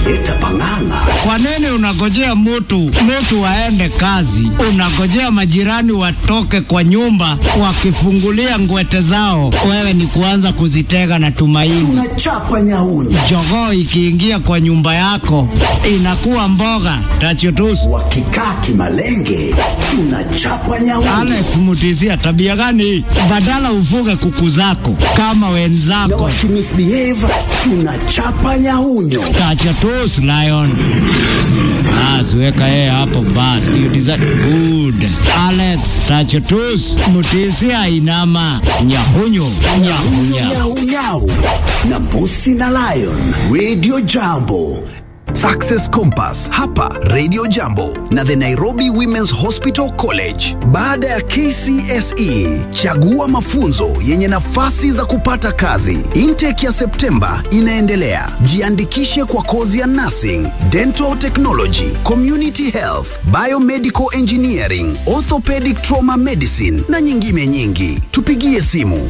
wakileta pang'ang'a. Kwa nini unagojea mtu mtu aende kazi, unagojea majirani watoke kwa nyumba wakifungulia ngwete zao, wewe ni kuanza kuzitega na tumaini? Tunachapa nyauni. Jogoo ikiingia kwa nyumba yako inakuwa mboga tachutusi. Wakikaa kimalenge, tunachapa nyauni. Alex Mutisia, tabia gani hii? Badala ufuge kuku zako kama Na wenzako. wakimisbehave, tunachapa nyaunyo. Tachutusi lion. Basi weka yeye hapo basi. You deserve good. Alex Tachutusi Mutisia inama nyahunyo nyahunya. Nyau nyau na mbusi na lion. Radio Jambo. Success Compass hapa Radio Jambo na the Nairobi Women's Hospital College. Baada ya KCSE, chagua mafunzo yenye nafasi za kupata kazi. Intake ya Septemba inaendelea. Jiandikishe kwa kozi ya nursing, dental technology, community health, biomedical engineering, orthopedic trauma medicine na nyingine nyingi. Tupigie simu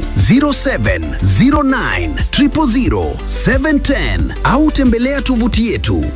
0709 000 710 au tembelea tovuti yetu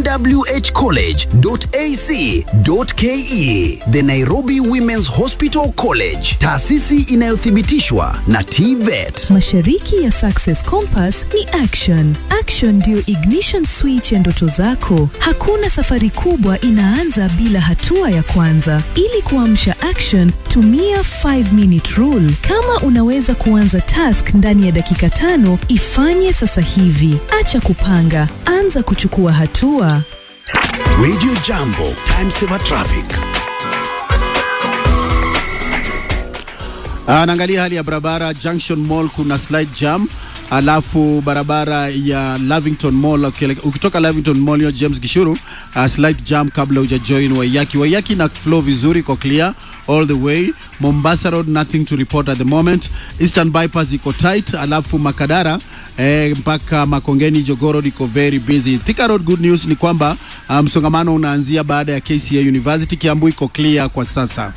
nwhcollege.ac.ke. The Nairobi Women's Hospital College, taasisi inayothibitishwa na TVET. Mashariki ya Success Compass ni action. Action ndiyo ignition switch ya ndoto zako. Hakuna safari kubwa inaanza bila hatua ya kwanza. Ili kuamsha action, tumia 5 minute rule. Kama unaweza kuanza task ndani ya dakika tano, ifanye sasa hivi. Acha kupanga, anza kuchukua hatua. Radio Jambo, time saver traffic. Ah, naangalia hali ya barabara Junction Mall, kuna slide jam, alafu barabara ya Lavington Mall ukile- ukitoka Lavington Mall hiyo James Gishuru, uh, slide jam kabla uja join Waiyaki. Waiyaki na flow vizuri, iko clear all the way. Mombasa Road nothing to report at the moment. Eastern Bypass iko tight, alafu Makadara eh, mpaka Makongeni Jogoo Road iko very busy. Thika Road good news ni kwamba ah, msongamano unaanzia baada ya KCA University. Kiambu iko clear kwa sasa.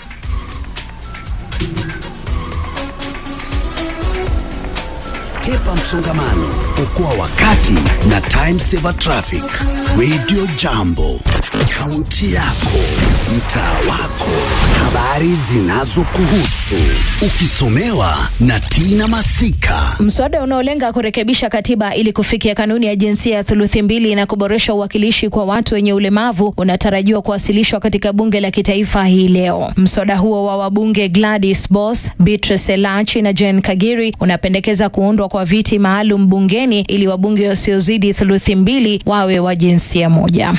Hepa msongamano, okoa wakati na time saver traffic. Radio Jambo, kaunti yako, mtaa wako, habari zinazokuhusu, ukisomewa na Tina Masika. Mswada unaolenga kurekebisha katiba ili kufikia kanuni ya jinsia ya thuluthi mbili na kuboresha uwakilishi kwa watu wenye ulemavu unatarajiwa kuwasilishwa katika bunge la kitaifa hii leo. Mswada huo wa wabunge Gladys Boss, Beatrice Elachi na Jane Kagiri unapendekeza kuundwa kwa viti maalum bungeni ili wabunge wasiozidi thuluthi mbili wawe wa jinsia moja.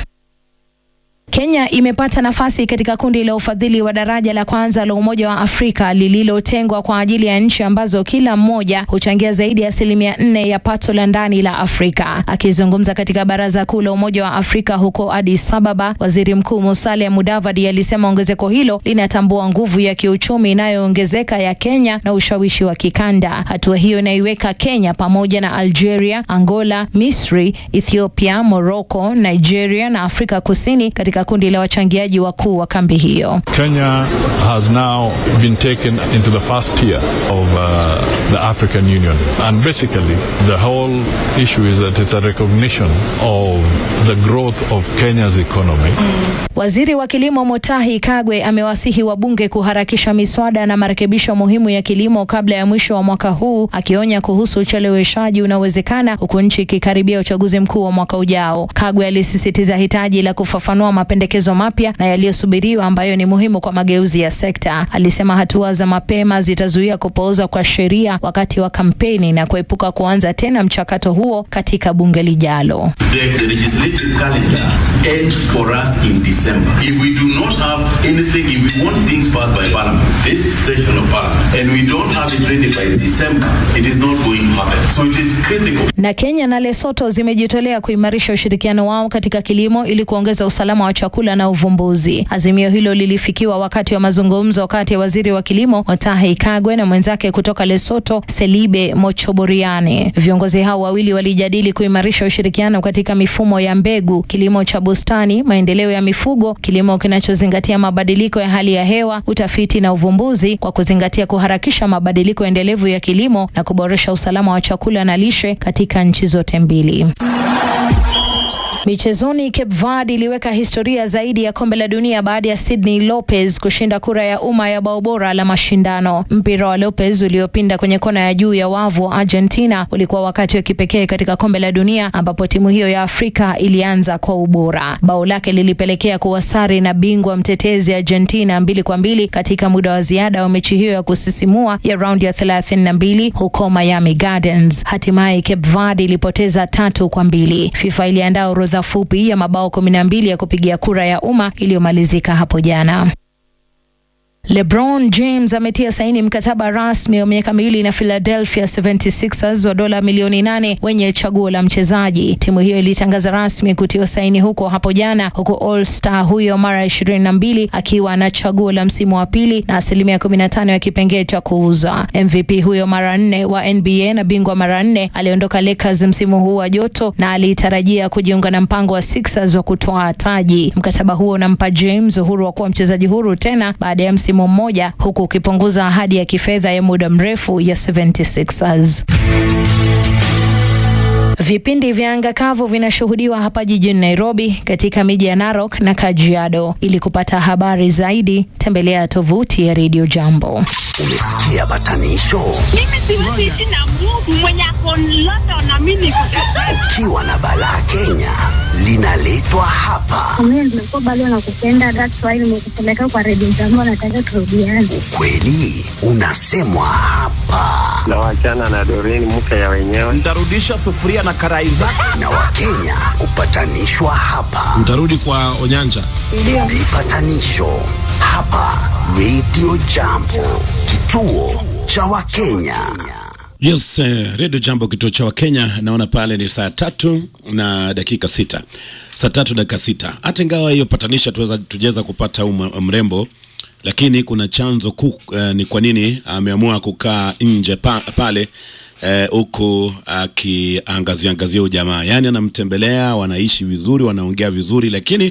Kenya imepata nafasi katika kundi la ufadhili wa daraja la kwanza la Umoja wa Afrika lililotengwa kwa ajili ya nchi ambazo kila mmoja huchangia zaidi ya asilimia nne ya pato la ndani la Afrika. Akizungumza katika Baraza Kuu la Umoja wa Afrika huko Addis Ababa, Waziri Mkuu Musalia Mudavadi alisema ongezeko hilo linatambua nguvu ya kiuchumi inayoongezeka ya Kenya na ushawishi wa kikanda. Hatua hiyo inaiweka Kenya pamoja na Algeria, Angola, Misri, Ethiopia, Morocco, Nigeria na Afrika Kusini katika kundi la wachangiaji wakuu wa kambi hiyo. Kenya has now been taken into the first tier of uh, the African Union. And basically, the whole issue is that it's a recognition of the growth of Kenya's economy. Waziri wa kilimo Mutahi Kagwe amewasihi wabunge kuharakisha miswada na marekebisho muhimu ya kilimo kabla ya mwisho wa mwaka huu, akionya kuhusu ucheleweshaji unaowezekana huku nchi ikikaribia uchaguzi mkuu wa mwaka ujao. Kagwe alisisitiza hitaji la kufafanua mapendekezo mapya na yaliyosubiriwa ambayo ni muhimu kwa mageuzi ya sekta. Alisema hatua za mapema zitazuia kupooza kwa sheria wakati wa kampeni na kuepuka kuanza tena mchakato huo katika bunge lijalo. The, the legislative calendar ends for us in December. If we do not have anything, if we want things passed by Parliament, this session of Parliament, and we don't have it ready by December, it is not going to happen. So it is critical. Na Kenya na Lesotho zimejitolea kuimarisha ushirikiano wao katika kilimo ili kuongeza usalama wa chakula na uvumbuzi. Azimio hilo lilifikiwa wakati wa mazungumzo kati ya waziri wa kilimo Mutahi Kagwe na mwenzake kutoka Lesotho Selibe Mochoboriane. Viongozi hao wawili walijadili kuimarisha ushirikiano katika mifumo ya mbegu, kilimo cha bustani, maendeleo ya mifugo, kilimo kinachozingatia mabadiliko ya hali ya hewa, utafiti na uvumbuzi kwa kuzingatia kuharakisha mabadiliko endelevu ya kilimo na kuboresha usalama wa chakula na lishe katika nchi zote mbili. Michezoni, Cape Verde iliweka historia zaidi ya kombe la dunia baada ya Sydney Lopez kushinda kura ya umma ya bao bora la mashindano. Mpira wa Lopez uliopinda kwenye kona ya juu ya wavu wa Argentina ulikuwa wakati wa kipekee katika kombe la dunia ambapo timu hiyo ya Afrika ilianza kwa ubora. Bao lake lilipelekea kuwa sare na bingwa mtetezi Argentina mbili kwa mbili katika muda wa ziada wa mechi hiyo ya kusisimua ya raundi ya 32 huko Miami Gardens. Hatimaye Cape Verde ilipoteza tatu kwa mbili. FIFA iliandaa orodha fupi ya mabao kumi na mbili ya kupigia kura ya umma iliyomalizika hapo jana. LeBron James ametia saini mkataba rasmi wa miaka miwili na Philadelphia 76ers wa dola milioni nane wenye chaguo la mchezaji. Timu hiyo ilitangaza rasmi kutiwa saini huko hapo jana, huku All Star huyo mara ishirini na mbili akiwa na chaguo la msimu wa pili na asilimia kumi na tano ya kipengee cha kuuza. MVP huyo mara nne wa NBA na bingwa mara nne aliondoka Lakers msimu huu wa joto na alitarajia kujiunga na mpango wa Sixers wa kutoa taji. Mkataba huo unampa James uhuru wa kuwa mchezaji huru tena baada ya msimu mmoja huku ukipunguza ahadi ya kifedha ya muda mrefu ya 76ers. Vipindi vya anga kavu vinashuhudiwa hapa jijini Nairobi, katika miji ya Narok na Kajiado. Ili kupata habari zaidi, tembelea tovuti ya Radio Jambo. Umesikia batanisho? Mimi siwezi ishi na Mungu mwenye ako London na mimi niko Kajiado. Ukiwa na balaa Kenya linaletwa hapa. Mimi nimekuwa bado nakupenda, that's why nimekupeleka kwa redio jambo, nataka turudiane. Ukweli unasemwa hapa, na wachana na Doreen mke ya wenyewe. Nitarudisha sufuria na karai zake. na Wakenya hupatanishwa hapa. Mtarudi kwa Onyanja. Vipatanisho hapa Radio Jambo, kituo cha Wakenya. Yes, eh, Radio Jambo kituo cha Wakenya. Naona pale ni saa tatu na dakika sita, saa tatu dakika sita. Hata ingawa hiyo patanisha tuweza tujaweza kupata huyu mrembo, lakini kuna chanzo kuu eh, ni kwa nini ameamua kukaa nje pa, pale huku eh, akiangazia angazia ujamaa, yaani anamtembelea, wanaishi vizuri, wanaongea vizuri, lakini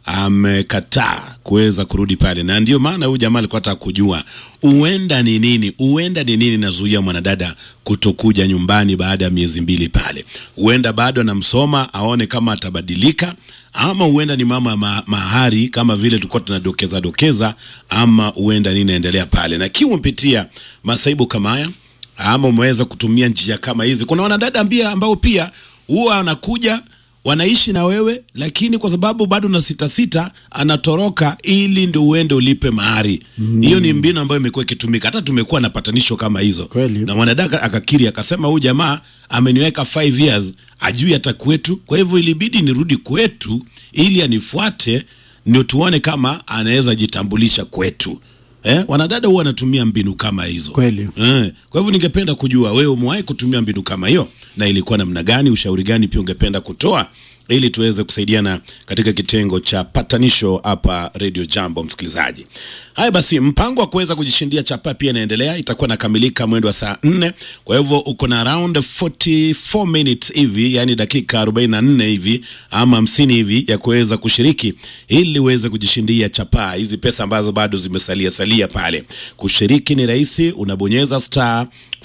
amekataa kuweza kurudi pale, na ndio maana huyu jamaa alikuwa anataka kujua huenda ni nini, huenda ni nini nazuia mwanadada kutokuja nyumbani baada ya miezi mbili pale. Huenda bado anamsoma aone kama atabadilika, ama huenda ni mama ma, mahari kama vile tulikuwa tunadokeza dokeza, ama huenda nini naendelea pale, na kiwa umepitia masaibu kama haya ama umeweza kutumia njia kama hizi. Kuna wanadada mbia ambao pia huwa anakuja wanaishi na wewe, lakini kwa sababu bado na sita sita, anatoroka ili ndio uende ulipe mahari. Hiyo mm. ni mbinu ambayo imekuwa ikitumika, hata tumekuwa na patanisho kama hizo Kweli. na mwanadada akakiri akasema, huyu jamaa ameniweka 5 years ajui hata kwetu, kwa hivyo ilibidi nirudi kwetu ili anifuate ndio tuone kama anaweza jitambulisha kwetu. Eh, wanadada huwa wanatumia mbinu kama hizo Kweli. eh. Kwa hivyo ningependa kujua wewe umewahi kutumia mbinu kama hiyo na ilikuwa namna gani? Ushauri gani pia ungependa kutoa ili tuweze kusaidiana katika kitengo cha patanisho hapa Radio Jambo, msikilizaji. Haya basi, mpango wa kuweza kujishindia chapa pia inaendelea, itakuwa nakamilika mwendo wa saa nne. Kwa hivyo uko na around 44 minutes hivi, yani dakika 44 hivi ama 50 hivi ya kuweza kushiriki ili uweze kujishindia chapa hizi, pesa ambazo bado zimesalia salia pale. Kushiriki ni rahisi, unabonyeza star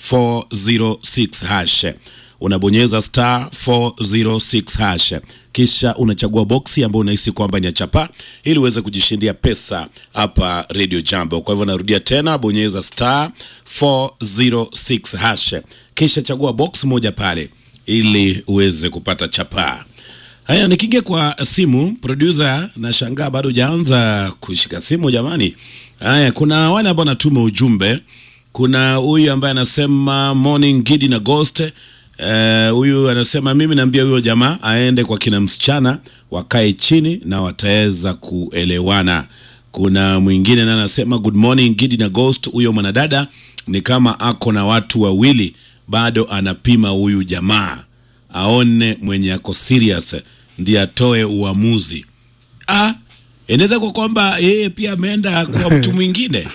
406 hash unabonyeza star 406 hash kisha unachagua boksi ambayo unahisi kwamba ni ya chapa ili uweze kujishindia pesa hapa Radio Jambo. Kwa hivyo narudia tena, bonyeza star 406 hash kisha chagua box moja pale ili uweze kupata chapa. Haya, nikige kwa simu producer, nashangaa bado hujaanza kushika simu jamani. Haya, kuna wale ambao wanatuma ujumbe. Kuna huyu ambaye anasema morning Gidi na Ghost huyu uh, anasema mimi naambia huyo jamaa aende kwa kina msichana wakae chini na wataweza kuelewana. Kuna mwingine na anasema good morning Gidi na Ghost, huyo mwanadada ni kama ako na watu wawili, bado anapima huyu jamaa aone mwenye ako serious ndiye atoe uamuzi. Ah, inaweza kwa kwamba yeye pia ameenda kwa mtu mwingine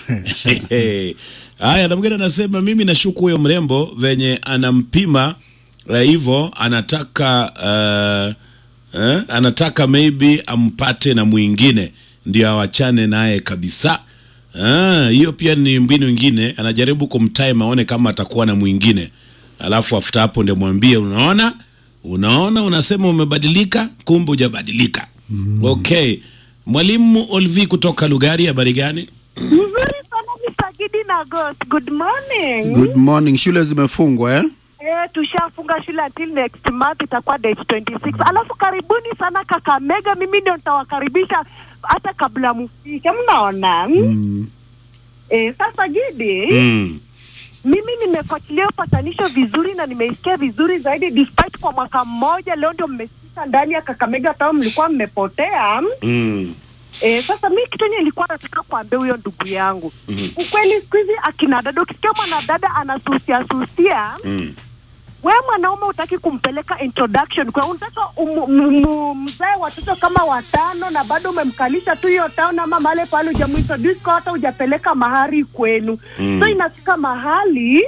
haya. Na mwingine anasema mimi nashuku huyo mrembo venye anampima hivyo uh, anataka uh, eh, anataka maybe ampate na mwingine ndio awachane naye kabisa. Hiyo ah, pia ni mbinu ingine, anajaribu kumtime aone kama atakuwa na mwingine, alafu after hapo ndio mwambie, unaona unaona unasema umebadilika kumbe hujabadilika mm. okay mwalimu olvi kutoka lugari habari gani Mzuri sana Misagidi na Ghost. Good morning. Good morning. Shule zimefungwa eh? Eh, tushafunga shule until next month itakuwa date 26. Alafu karibuni sana Kakamega, mimi ndio nitawakaribisha hata kabla mufike. Mnaona? Mm. Eh, sasa Gidi, mm. mimi nimefuatilia upatanisho vizuri na nimeisikia vizuri zaidi despite kwa mwaka mmoja leo ndio mmefika ndani ya Kakamega town mlikuwa mmepotea. Mm. Eh, sasa mi kitu yenye nilikuwa nataka kuambia huyo ndugu yangu Mhm. ukweli siku hizi akina dada ukisikia mwanadada anasusia susia Mm. we mwanaume utaki kumpeleka introduction kwa unataka umu- mu- mu- mzae watoto kama watano na bado umemkalisha tu hiyo town ama mahali pale hujamuintroduce kwa hata hujapeleka mahari kwenu Mm. so inafika mahali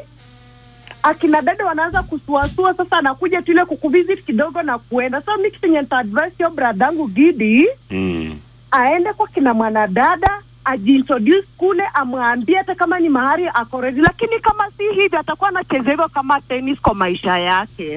akina dada wanaanza kusuasua sasa anakuja tu ile kukuvisit kidogo na kuenda so mi kitu yenye nitaadvise hiyo bradangu gidi Mm. aende kwa kina mwanadada ajiintroduce kule amwambie hata kama ni mahari ako ready lakini kama si hivi atakuwa anacheza hivyo kama tennis kwa maisha yake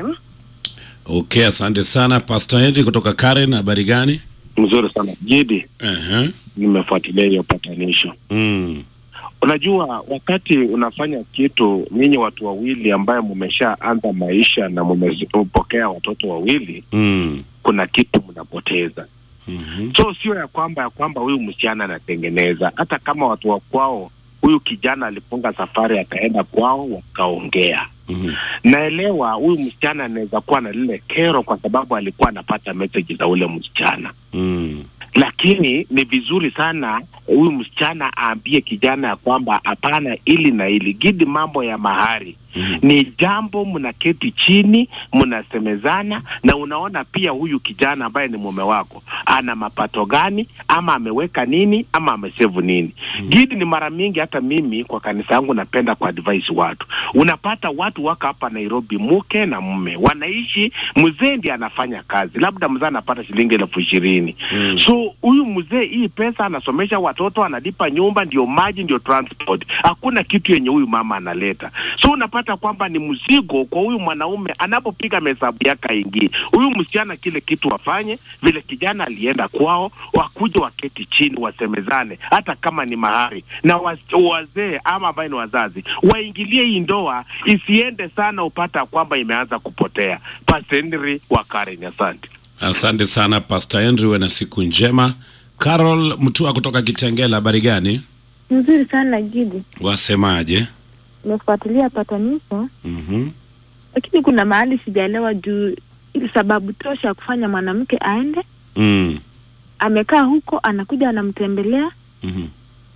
okay asante sana pastor henry kutoka karen habari gani mzuri sana jidi uh-huh. nimefuatilia hiyo patanisho mm. unajua wakati unafanya kitu nyinyi watu wawili ambaye mumeshaanza maisha na mumepokea watoto wawili Mm. kuna kitu mnapoteza mm-hmm. so sio ya kwamba ya kwamba huyu msichana anatengeneza hata kama watu wa kwao huyu kijana alifunga safari akaenda kwao wakaongea mm-hmm. naelewa huyu msichana anaweza kuwa na lile kero kwa sababu alikuwa anapata meseji za ule msichana mm. lakini ni vizuri sana huyu msichana aambie kijana ya kwamba hapana ili na ili gidi mambo ya mahari mm. ni jambo mnaketi chini mnasemezana na unaona pia huyu kijana ambaye ni mume wako ana mapato gani ama ameweka nini ama amesevu nini mm. gidi ni mara mingi hata mimi kwa kanisa yangu napenda kwa advise watu unapata watu wako hapa nairobi mke na mume wanaishi mzee ndiye anafanya kazi labda mzee anapata shilingi elfu ishirini Mm. so huyu mzee hii pesa anasomesha watoto analipa nyumba ndio maji ndio transport hakuna kitu yenye huyu mama analeta so unapata kwamba ni mzigo kwa huyu mwanaume anapopiga mahesabu yake aingie huyu msichana kile kitu wafanye vile kijana alienda kwao wakuje waketi chini wasemezane hata kama ni mahari na waz- wazee ama ambaye ni wazazi waingilie hii ndoa isiende sana upata kwamba imeanza kupotea pasendri wa Karen asante asante sana pastor henry uwe na siku njema carol mtua kutoka kitengela habari gani Nzuri sana Gidi, wasemaje nimefuatilia patanisho, mm-hmm. lakini kuna mahali sijaelewa juu ili sababu tosha ya kufanya mwanamke aende, mm. amekaa huko, anakuja anamtembelea mm-hmm.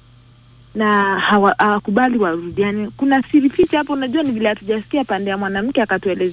na hawa- hawakubali warudiane. Kuna siri ficha hapo, unajua ni vile hatujasikia pande ya mwanamke akatuelezea